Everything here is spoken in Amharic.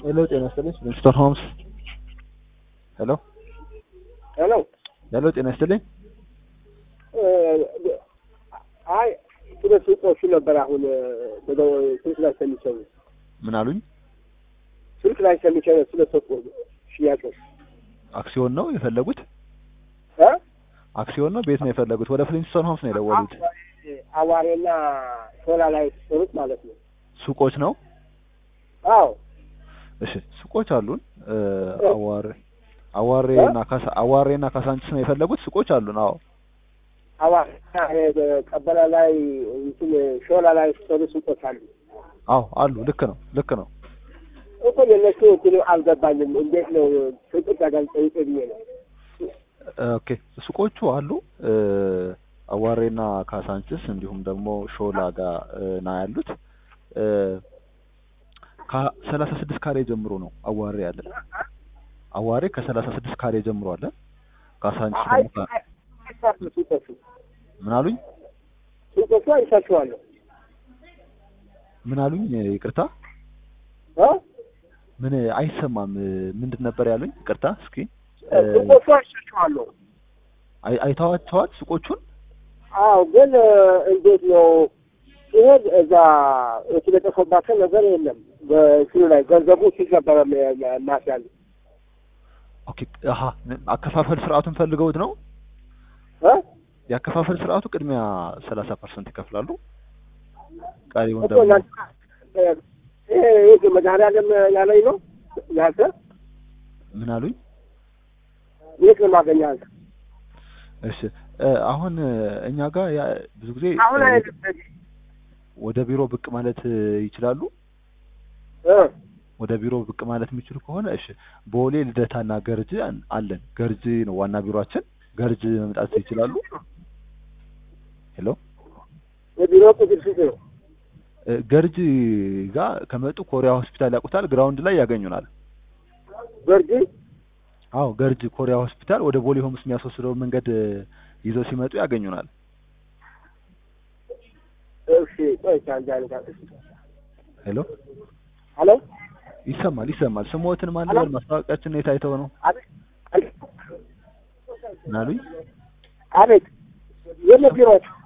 ሄሎ ጤና ይስጥልኝ ሚስተር ሆምስ ሄሎ ሄሎ ሄሎ ጤና ይስጥልኝ አይ ስለ ሱቆቹ ነበር አሁን በደው ስልክ ላይ ሰምቼው ምን አሉኝ ስልክ ላይ ሰምቼው ስለ ሱቁ ሽያጮች አክሲዮን ነው የፈለጉት እ አክሲዮን ነው ቤት ነው የፈለጉት ወደ ፍሊንስቶን ሆምስ ነው የደወሉት አዋሬና ሾላ ላይ የተሰሩት ማለት ነው ሱቆች ነው አዎ እሺ ሱቆች አሉን እ አዋሬ አዋሬ እና ካሳ አዋሬ እና ካሳንቺስ ነው የፈለጉት ሱቆች አሉን አዎ አዋሬና ቀበላ ላይ እንትን ሾላ ላይ የተሰሩ ሱቆች አሉ አዎ አሉ ልክ ነው ልክ ነው እኮ የነሱ እንትኑ አልገባኝም እንዴት ነው ፍቅር ተገልጸ ብዬ ነው ኦኬ ሱቆቹ አሉ እ አዋሬና ካሳንችስ እንዲሁም ደግሞ ሾላ ጋር ና ያሉት እ ከሰላሳ ስድስት ካሬ ጀምሮ ነው አዋሬ ያለ አዋሬ ከሰላሳ ስድስት ካሬ ጀምሮ አለ ካሳንችስ ደግሞ ከ- አይሳቱ ሱቆቹ ምን አሉኝ ሱቆቹ አይሳቸዋለሁ ምን አሉኝ ይቅርታ እ ምን አይሰማም ምንድን ነበር ያሉኝ ይቅርታ እስኪ እ ሱቆቹ አይሳቸዋለሁ አይ- አይተዋቸዋል ሱቆቹን አዎ ግን እንዴት ነው ሲሄድ እዛ የተለጠፈባቸው ነገር የለም በስሉ ላይ ገንዘቡ ሲገበረ ማስያዝ ኦኬ አሀ አከፋፈል ስርዓቱን ፈልገውት ነው እ የአከፋፈል ስርዓቱ ቅድሚያ ሰላሳ ፐርሰንት ይከፍላሉ ቀሪውን እኮ ደግሞ እናንተ ይሄ ይሄ መድኃኒዓለም ያለኝ ነው ያንተ ምን አሉኝ የት ነው የማገኘው አንተ እሺ እ አሁን እ እኛ ጋር ያ ብዙ ጊዜ አሁን እ አይደለም ወደ ቢሮ ብቅ ማለት እ ይችላሉ እ ወደ ቢሮ ብቅ ማለት የሚችሉ ከሆነ እሺ ቦሌ ልደታና ገርጂ አን- አለን ገርጂ ነው ዋና ቢሮአችን ገርጂ መምጣት ይችላሉ ሄሎ የቢሮ ቁጥር ስንት ነው እ ገርጂ ጋር ከመጡ ኮሪያ ሆስፒታል ያውቁታል ግራውንድ ላይ ያገኙናል ገርጂ አዎ ገርጂ ኮሪያ ሆስፒታል ወደ ቦሌ ሆምስ የሚያስወስደው መንገድ እ ይዘው ሲመጡ ያገኙናል እሺ ቆይ አንድ አይነት ሄሎ ሄሎ ይሰማል ይሰማል ስሞትን ማን ሄሎ? ልበል ማስታወቂያችን የት አይተው ነው አቤት ምን አሉኝ አቤት የት ነው ቢሮዎች